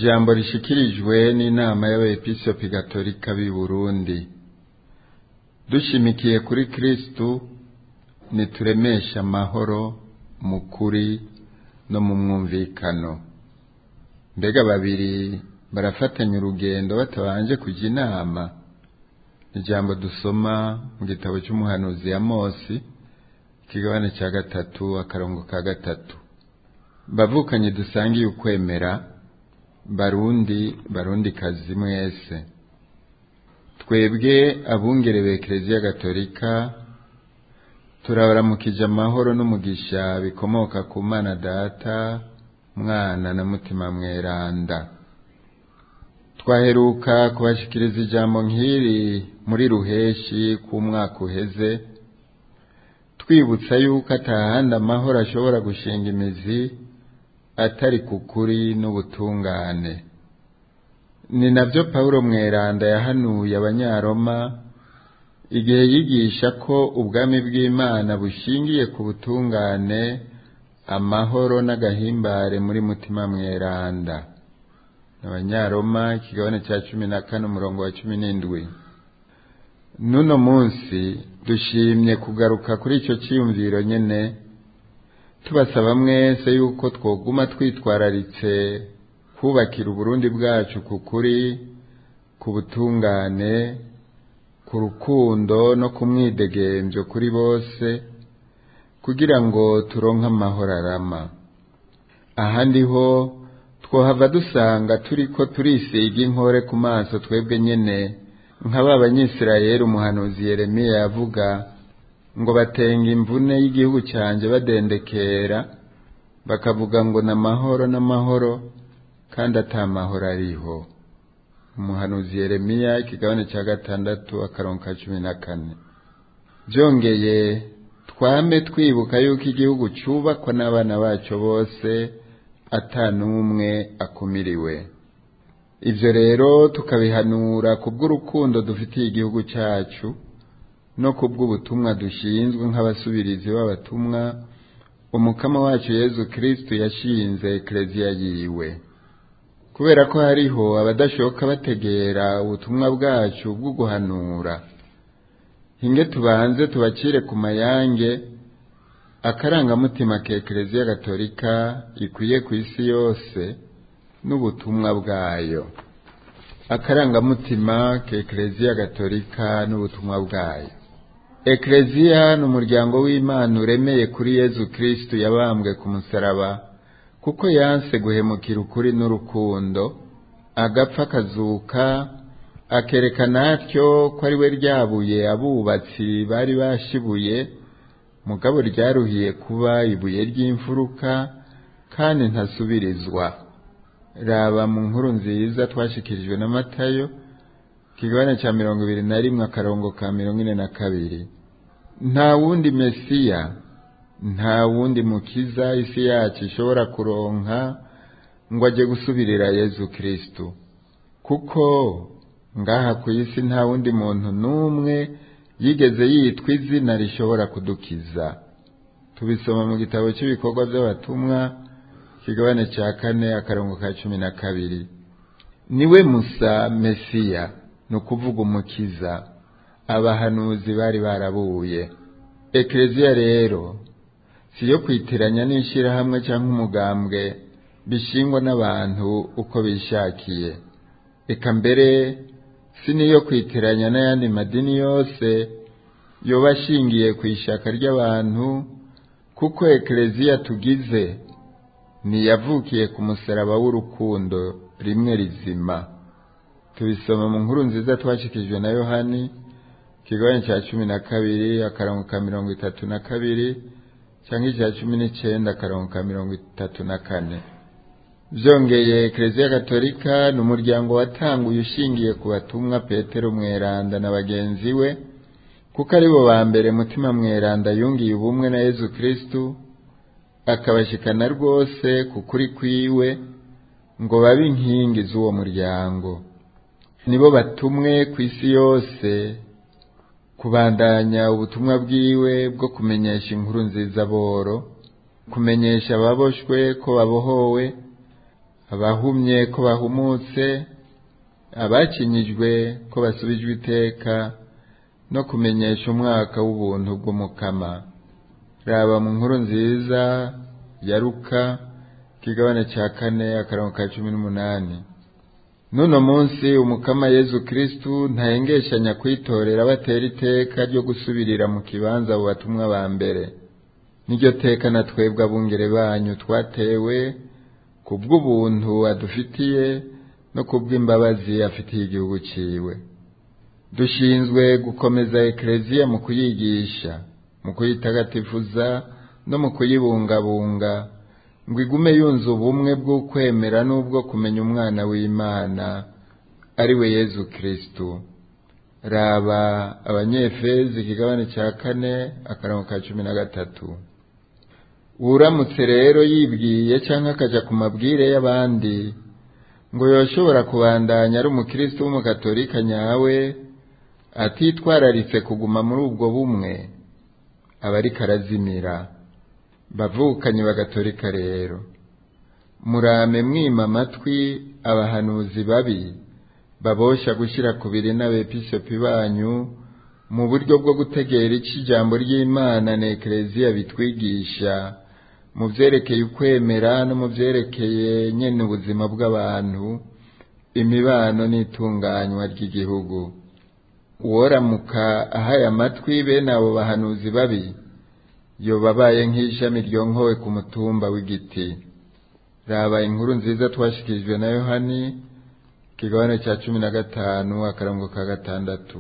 ijambo rishikirijwe n'inama y'abepiskopi gatolika b'i burundi dushimikiye kuri kristu nituremeshe amahoro mu kuri no mu mwumvikano mbega babiri barafatanya urugendo batabanje kujya inama ijambo dusoma mu gitabo cy'umuhanuzi ya mosi ikigabane cya gatatu akarongo ka gatatu bavukanye dusangiye ukwemera barundi barundi kazi mwese twebwe abungere b'ekereziya gatolika turabaramukije amahoro n'umugisha bikomoka ku mana data mwana na mutima mweranda twaheruka kubashikiriza ijambo nk'iri muri ruheshi k'umwaka uheze twibutsa yuko atahandi amahoro ashobora gushinga imizi atari ku kuri n'ubutungane ni nabyo pawulo mweranda yahanuye abanyaroma igihe yigisha ko ubwami bw'imana bushingiye ku butungane amahoro n'agahimbare muri mutima mweranda abanyaroma ikigabane cya cumi na kane umurongo wa cumi n'indwi n'uno munsi dushimye kugaruka kuri icyo cyiyumviro nyine tubasaba mwese yuko twoguma twitwararitse kubakira uburundi bwacu ku kuri ku butungane ku rukundo no ku mwidegembyo kuri bose kugira ngo turonke amahoro arama ahandi ho twohava dusanga turiko turisiga inkore ku maso twebwe nyene nk'aba banyisirayeli umuhanuzi yeremiya yavuga ngo batenga imvune y'igihugu cyanjye badendekera bakavuga ngo ni amahoro n'amahoro kandi atamahoro ariho umuhanuzi yeremiya ikigabane cya gatandatu akarongo ka cumi na kane byongeye twame twibuka yuko igihugu cyubakwa n'abana bacyo bose atanumwe akumiriwe ibyo rero tukabihanura kubw'urukundo dufitiye igihugu cyacu no kubw'ubutumwa dushinzwe nk'abasubirizi b'abatumwa umukama wacu yezu kirisitu yashinze ekereziya yiwe kubera ko hariho abadashoka bategera ubutumwa bwacu bwo guhanura hinge tubanze tubacire ku mayange akarangamutima ka ekereziya gatolika ikwiye ku isi yose n'ubutumwa bwayo akarangamutima ka ekereziya gatolika n'ubutumwa bwayo ekereziya ni umuryango w'imana uremeye kuri yezu kirisitu yabambwe ku musaraba kuko yanse guhemukira ukuri n'urukundo agapfa akazuka akerekana atyo ko ari we ryabuye abubatsi bari bashibuye mugabo ryaruhiye kuba ibuye ry'imfuruka kandi ntasubirizwa raba mu nkuru nziza twashyikirijwe na matayo ikigabane cya mirongo ibiri na rimwe akarongo ka mirongo ine na kabiri nta wundi mesiya nta wundi mukiza isi yacu ishobora kuronka ngo ajye gusubirira yezu kirisitu kuko ngaha ku isi nta wundi muntu n'umwe yigeze yitwa izina rishobora kudukiza tubisoma mu gitabo cy'ibikorwa by'abatumwa ikigabane cya kane akarongo ka cumi na kabiri niwe musa mesiya ni ukuvuga umukiza abahanuzi bari barabuye ekereziya rero si iyo kwitiranya n'ishyirahamwe cyangwa umugambwe bishingwa n'abantu uko bishakiye reka mbere si n'iyo kwitiranya n'ayandi madini yose yoba ashingiye ku ishaka ry'abantu kuko ekereziya tugize ntiyavukiye ku musaraba w'urukundo rimwe rizima tubisoma mu nkuru nziza twashikijwe na yohani ikigabane cya cumi na kabiri akarongo ka mirongo itatu na kabiri cyangwa icya cumi n'icyenda akarongo ka mirongo itatu na kane byongeye ekereziya gatolika ni umuryango watanguye ushingiye ku batumwa petero mweranda na bagenzi we kuko ari bo ba mbere mutima mweranda yungiye ubumwe na yezu kirisitu akabashikana rwose ku kuri kwiwe ngo babe inkingi z'uwo muryango nibo batumwe ku isi yose kubandanya ubutumwa bwiwe bwo kumenyesha inkuru nziza boro kumenyesha ababoshwe ko babohowe abahumye ko bahumutse abakinyijwe ko basubijwe iteka no kumenyesha umwaka w'ubuntu bw'umukama raba mu nkuru nziza ya ruka kigabane cya kane akarongo ka cumi n'umunani n'uno munsi umukama yezu kristu ntahengeshanya kwitorera batera iteka ryo gusubirira mu kibanza abo batumwa ba mbere n'iryo teka na twebwe abungere banyu twatewe ku bw'ubuntu adufitiye no ku bw'imbabazi afitiye igihugu ciwe dushinzwe gukomeza ekereziya mu kuyigisha mu kuyitagatifuza no mu kuyibungabunga ngo igume yunze ubumwe bw'ukwemera n'ubwo kumenya umwana w'imana ari we yezu kristu raba abanyefezi ikigabane cya kane akarongo ka cumi na gatatu uramutse rero yibwiye cyangwa akajya ku mabwire y'abandi ngo yoshobora kubandanya ari umukristo w'umukatolika nyawe atitwararitse kuguma muri ubwo bumwe aba ariko arazimira bavukanye bagatolika rero murame mwima amatwi abahanuzi babi babosha gushyira ku biri n'abepisopi banyu mu buryo bwo gutegera icyo ijambo ry'imana na ekereziya bitwigisha mu byerekeye ukwemera no mu byerekeye nyine ubuzima bw'abantu imibano n'itunganywa ry'igihugu uworamuka ahaye amatwi bene abo bahanuzi babi yobabaye nk'ishami ryonkowe ku mutumba w'igiti raba inkuru nziza twashyikirijwe na yohani kigabane cya cumi na gatanu akarongo ka gatandatu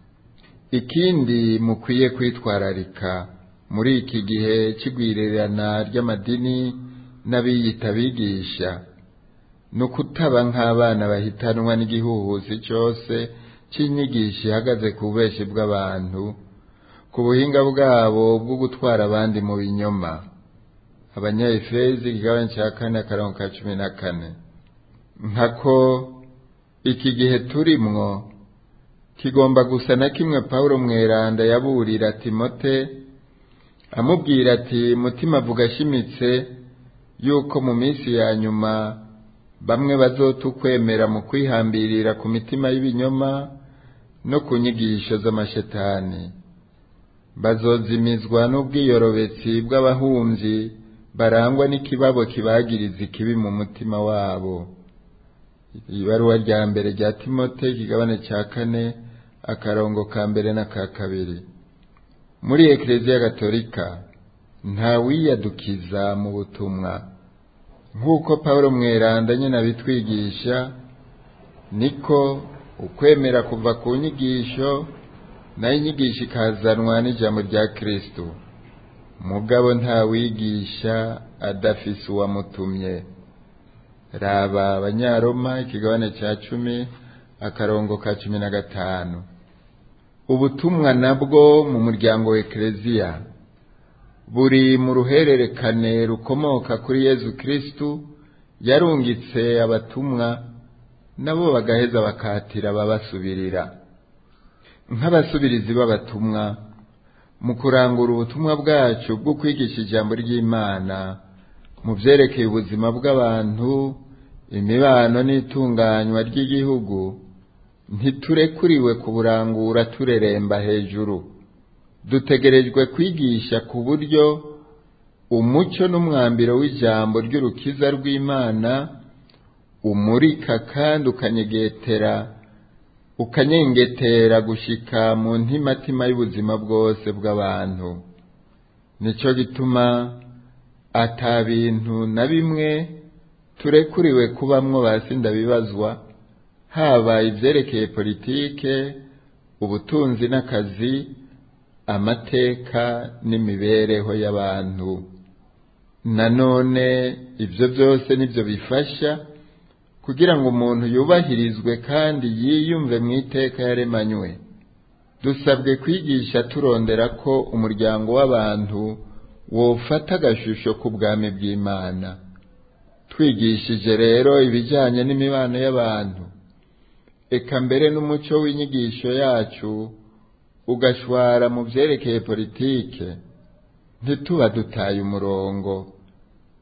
ikindi mukwiye kwitwararika muri iki gihe cy'igwirirana ry'amadini n'abiyita abigisha ni ukutaba nk'abana bahitanwa n'igihuhusi cyose cy'inyigisho ihagaze ku bubeshi bw'abantu ku buhinga bwabo bwo gutwara abandi mu binyoma abanyayefezi igabane cya kane akarongo ka cumi na kane nkako iki gihe turimwo kigomba gusa na kimwe pawulo mweranda yaburira timote amubwira ati mutima avuga ashimitse yuko mu minsi ya nyuma bamwe bazotukwemera mu kwihambirira ku mitima y'ibinyoma no ku nyigisho z'amashetani bazozimizwa n'ubwiyorobetsi bw'abahumyi barangwa n'ikibabo kibagiriza ikibi mu mutima wabo ibaruwa rya mbere rya timote ikigabane cya kane akarongo ka mbere n'aka kabiri muri ekereziya gatolika nta wiyadukiza mu butumwa nk'uko paul mweranda nyine abitwigisha niko ukwemera kuva ku nyigisho nayo inyigisho ikazanwa n'ijambo rya kristo mugabo nta wigisha adafise uwamutumye raba abanyaroma ikigabane cya cumi akarongo ka cumi na gatanu ubutumwa nabwo mu muryango wa ekereziya buri mu ruhererekane rukomoka kuri yezu kristu yarungitse abatumwa nabo bagaheza bakatira ababasubirira nk'abasubirizi b'abatumwa mu kurangura ubutumwa bwacu bwo kwigisha ijambo ry'imana mu byerekeye ubuzima bw'abantu imibano n'itunganywa ry'igihugu ntiturekuriwe kuburangura tureremba hejuru dutegerejwe kwigisha ku buryo umucyo n'umwambiro w'ijambo ry'urukiza rw'imana umurika kandi ukanyegetera ukanyengetera gushika mu ntimatima y'ubuzima bwose bw'abantu nicyo gituma ata bintu na bimwe turekuriwe kubamwo basi ndabibazwa haba ibyerekeye politike ubutunzi n'akazi amateka n'imibereho y'abantu nanone ibyo byose nibyo bifasha kugira ngo umuntu yubahirizwe kandi yiyumve mu iteka yaremanywe dusabwe kwigisha turondera ko umuryango w'abantu wofata agashusho k'ubwami bw'imana twigishije rero ibijyanye n'imibano y'abantu eka mbere n'umuco w'inyigisho yacu ugashwara mu byerekeye politike ntituba dutaye umurongo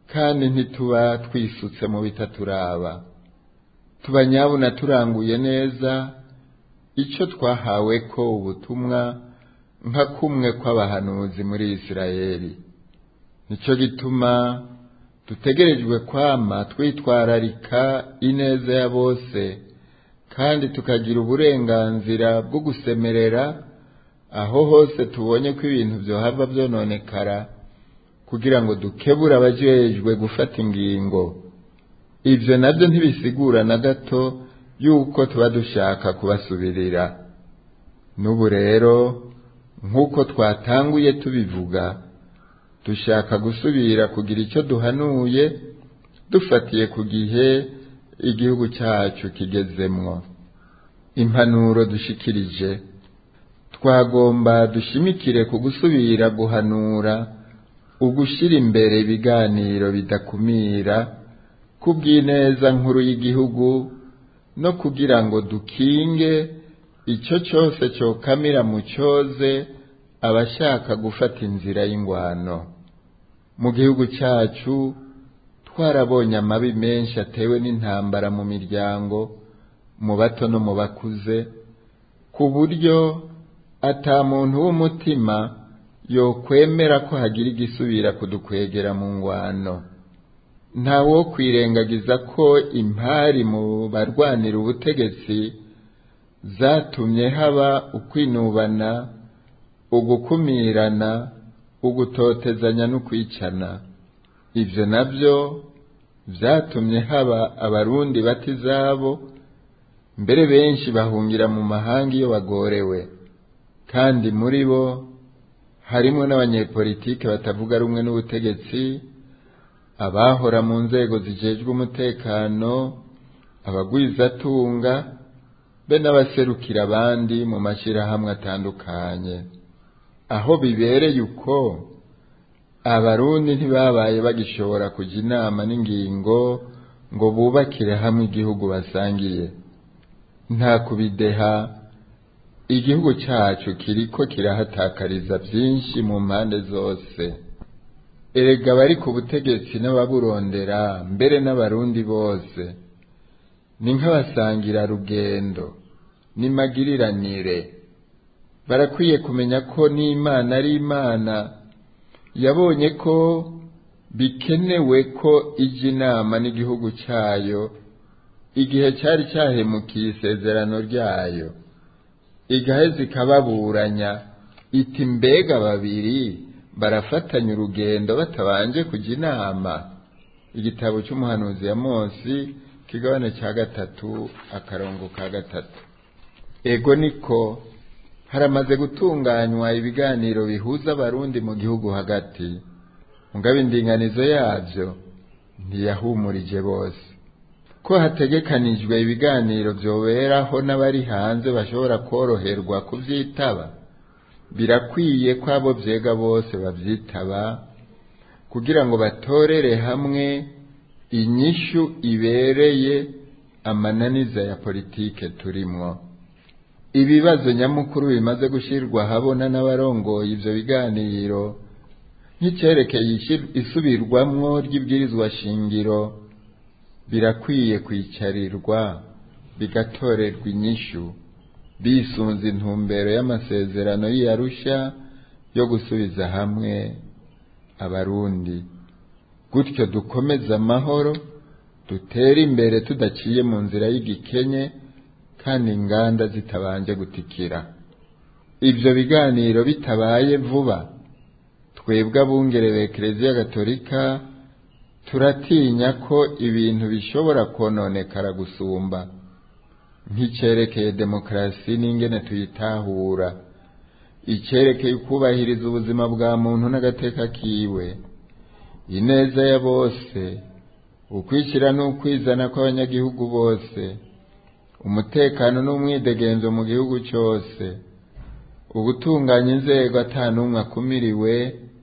kandi ntituba twisutse mu bitaturaba tuba nyabuna turanguye neza icyo twahawe ko ubutumwa nka kumwe kw'abahanuzi muri isirayeli nicyo gituma dutegerejwe kwama twitwararika ineza ya bose kandi tukagira uburenganzira bwo gusemerera aho hose tubonye ko ibintu byohava byononekara kugira ngo dukebure abajejwe gufata ingingo ibyo nabyo ntibisigura na gato yuko tuba dushaka kubasubirira n'ubu rero nk'uko twatanguye tubivuga dushaka gusubira kugira icyo duhanuye dufatiye ku gihe igihugu cyacu kigezemwo impanuro dushikirije twagomba dushimikire ku gusubira guhanura ugushyira imbere ibiganiro bidakumira kubw'ineza nkuru y'igihugu no kugira ngo dukinge icyo cyose cyokamira mu cyoze abashaka gufata inzira y'ingwano mu gihugu cyacu twarabonye amabi menshi atewe n'intambara mu miryango mu bato no mu bakuze ku buryo ata muntu w'umutima yokwemera ko hagira igisubira kudukwegera mu ngwano nta wo kwirengagiza ko impari mu barwanira ubutegetsi zatumye haba ukwinubana ugukumirana ugutotezanya n'ukwicana ibyo nabyo byatumye haba abarundi bata izabo mbere benshi bahungira mu mahanga iyo bagorewe kandi muri bo harimo n'abanyepolitike batavuga rumwe n'ubutegetsi abahora mu nzego zijejwe umutekano abagwizatunga be n'abaserukira abandi mu mashyirahamwe atandukanye aho bibereye uko abarundi ntibabaye bagishobora kujya inama n'ingingo ngo bubakire hamwe igihugu basangiye nta kubideha igihugu cyacu kiriko kirahatakariza byinshi mu mpande zose erega bari ku butegetsi n'ababurondera mbere n'abarundi bose ni nk'abasangira rugendo n'imagiriranire barakwiye kumenya ko n'imana ari imana yabonye ko bikenewe ko ijya inama n'igihugu cyayo igihe cyari cyahemukiye isezerano ryayo igaheza ikababuranya iti mbega babiri barafatanya urugendo batabanje kujya inama igitabo cy'umuhanuzi ya Mose kigabane cya gatatu akarongo ka gatatu ego niko haramaze gutunganywa ibiganiro bihuza abarundi mu gihugu hagati mugabo indinganizo yabyo ntiyahumurije bose ko hategekanijwe ibiganiro byoberaho n'abari hanze bashobora koroherwa kubyitaba birakwiye ko abo byega bose babyitaba kugira ngo batorere hamwe inyishu ibereye amananiza ya politike turimwo ibibazo nyamukuru bimaze gushyirwa ahabona n'abarongoye ibyo biganiro nk'icyerekeye isubirwamwo ry'ibwirizwa shingiro birakwiye kwicarirwa bigatorerwa inyishu bisunze intumbero y'amasezerano y'iyarusha yo gusubiza hamwe abarundi gutyo dukomeze amahoro dutere imbere tudaciye mu nzira y'igikenye kandi inganda zitabanje gutikira ibyo biganiro bitabaye vuba twebwe abungere b'ekereziya gatolika turatinya ko ibintu bishobora kononekara gusumba nk'icyerekeye demokarasi n'ingene tuyitahura icyerekeye kubahiriza ubuzima bwa muntu n'agateka kiwe ineza ya bose ukwishyira n'ukwizana kw'abanyagihugu bose umutekano n'umwidegenzo mu gihugu cyose ugutunganya inzego atanumwe akumiriwe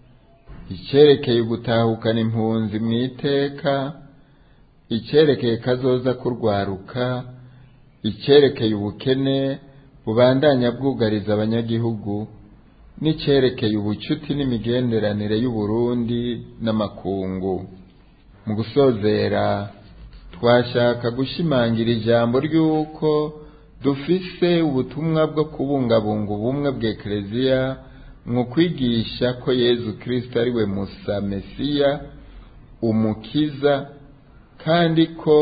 icyerekeye ugutahukana impunzi mu iteka icyerekeye kazoza kurwaruka icyerekeye ubukene bubandanya bwugariza abanyagihugu n'icyerekeye ubucuti n'imigenderanire y'uburundi n'amakungu mu gusozera twashaka gushimangira ijambo ry'uko dufise ubutumwa bwo kubungabunga ubumwe bwa ekereziya mu kwigisha ko yezu kirisito ari we musa mesiya umukiza kandi ko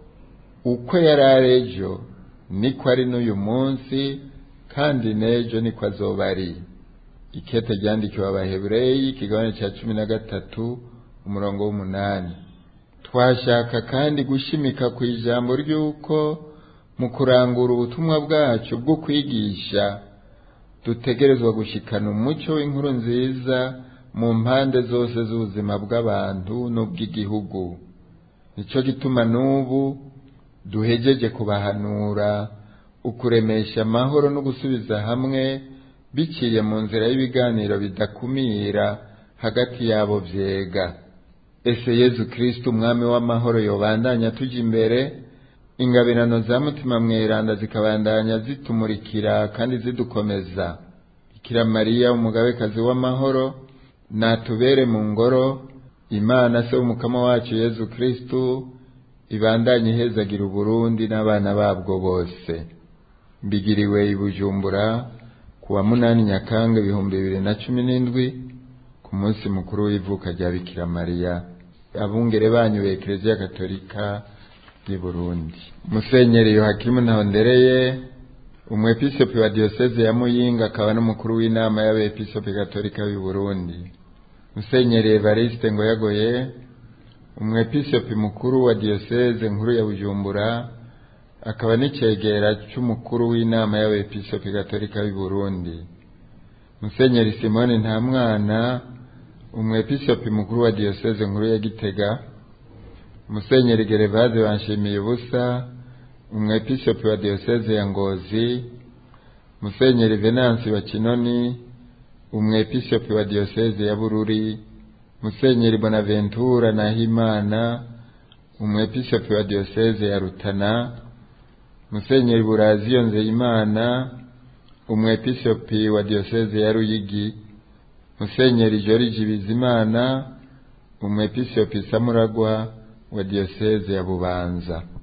uko yari ari ejo niko ari n'uyu munsi kandi n'ejo niko azoba ari ikete ryandikiwe abahebureyi ikigabane cya cumi na gatatu umurongo w'umunani twashaka kandi gushimika ku ijambo ry'uko mu kurangura ubutumwa bwacu bwo kwigisha dutegerezwa gushikana umucyo w'inkuru nziza mu mpande zose z'ubuzima bw'abantu n'ubw'igihugu nicyo gituma n'ubu duhejeje kubahanura ukuremesha amahoro no gusubiza hamwe biciye mu nzira y'ibiganiro bidakumira hagati yabo vyega ese yezu kristo umwami w'amahoro yobandanya tuja imbere ingabirano za mutima mweranda zikabandanya zitumurikira kandi zidukomeza bikira mariya umugabekazi w'amahoro natubere mu ngoro imana se w'umukama wacu yezu kristo ibandanye ihezagira uburundi n'abana babwo bose mbigiriwe i bujumbura ku wa munani nyakanga ibihumbi bibiri na cumi n'indwi ku munsi mukuru w'ivuka rya bikira mariya abungere banyu ba ekereziya katolika y'i burundi musenyeri yohakimu ntahondereye umwepisopi wa diyoseze ya muyinga akaba n'umukuru w'inama y'abepisopi katolika b'i burundi musenyeri evariste ngoyagoye umwepisopi mukuru wa diyoseze nkuru ya bujumbura akaba n'icegera cy'umukuru w'inama y'abepisopi gatolika b'i burundi musenyeri simoni nta mwana umwepisopi mukuru wa diyoseze nkuru ya gitega musenyeri gerevase banshimiye ubusa umwepisopi wa diyoseze ya ngozi musenyeri venansi wa kinoni umwepisopi wa diyoseze ya bururi musenyeri bonaventura nahimana umwepisopi wa diyoseze ya rutana musenyeri buraziyo nzeyimana umwepisopi wa diyoseze ya ruyigi musenyeri joriji bizimana umwepisopi samuragwa wa diyoseze ya bubanza